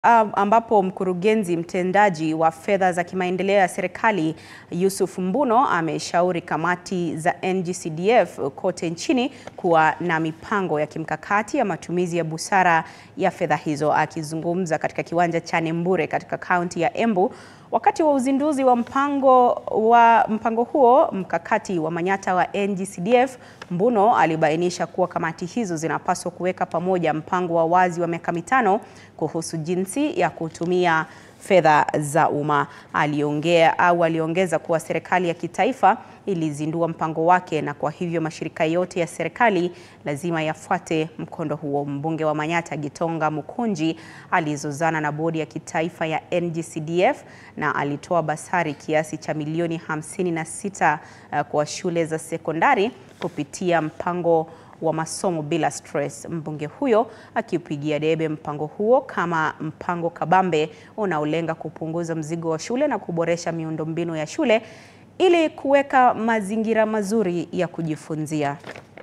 ambapo mkurugenzi mtendaji wa fedha za kimaendeleo ya serikali Yusuf Mbuno ameshauri kamati za NG-CDF kote nchini kuwa na mipango ya kimkakati ya matumizi ya busara ya fedha hizo. Akizungumza katika kiwanja cha Nembure katika kaunti ya Embu wakati wa uzinduzi wa mpango wa mpango huo mkakati wa Manyatta wa NG-CDF, Mbuno alibainisha kuwa kamati hizo zinapaswa kuweka pamoja mpango wa wazi wa miaka mitano kuhusu jinsi ya kutumia fedha za umma. Aliongea au aliongeza kuwa serikali ya kitaifa ilizindua mpango wake na kwa hivyo mashirika yote ya serikali lazima yafuate mkondo huo. Mbunge wa Manyatta Gitonga Mukunji alizozana na bodi ya kitaifa ya NG-CDF na alitoa basari kiasi cha milioni 56 uh, kwa shule za sekondari kupitia mpango wa masomo bila stress. Mbunge huyo akiupigia debe mpango huo kama mpango kabambe unaolenga kupunguza mzigo wa shule na kuboresha miundombinu ya shule ili kuweka mazingira mazuri ya kujifunzia.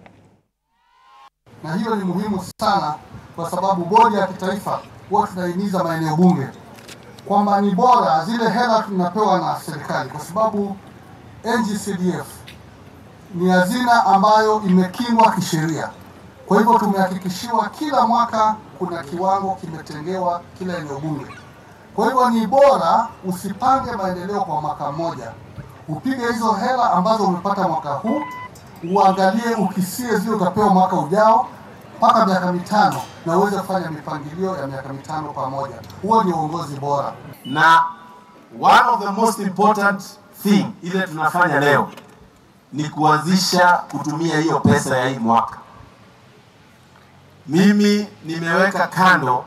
Na hiyo ni muhimu sana, kwa sababu bodi ya kitaifa huwa tunahimiza maeneo bunge kwamba ni bora zile hela tunapewa na serikali, kwa sababu NG-CDF ni hazina ambayo imekingwa kisheria. Kwa hivyo tumehakikishiwa kila mwaka kuna kiwango kimetengewa kila eneo bunge. Kwa hivyo ni bora usipange maendeleo kwa mwaka mmoja, upige hizo hela ambazo umepata mwaka huu, uangalie ukisie zile utapewa mwaka ujao mpaka miaka mitano, na uweze kufanya mipangilio ya miaka mitano pamoja. Huo ni uongozi bora. Na one of the most important thing ile tunafanya leo ni kuanzisha kutumia hiyo pesa ya hii mwaka. Mimi nimeweka kando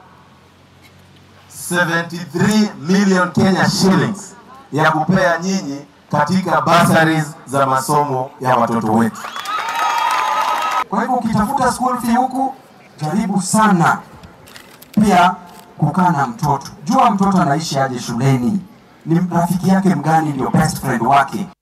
73 million Kenya shillings ya kupea nyinyi katika bursaries za masomo ya watoto wetu. Kwa hivyo ukitafuta school fee huku, jaribu sana pia kukaa na mtoto. Jua mtoto anaishi aje shuleni, ni rafiki yake mgani ndio best friend wake.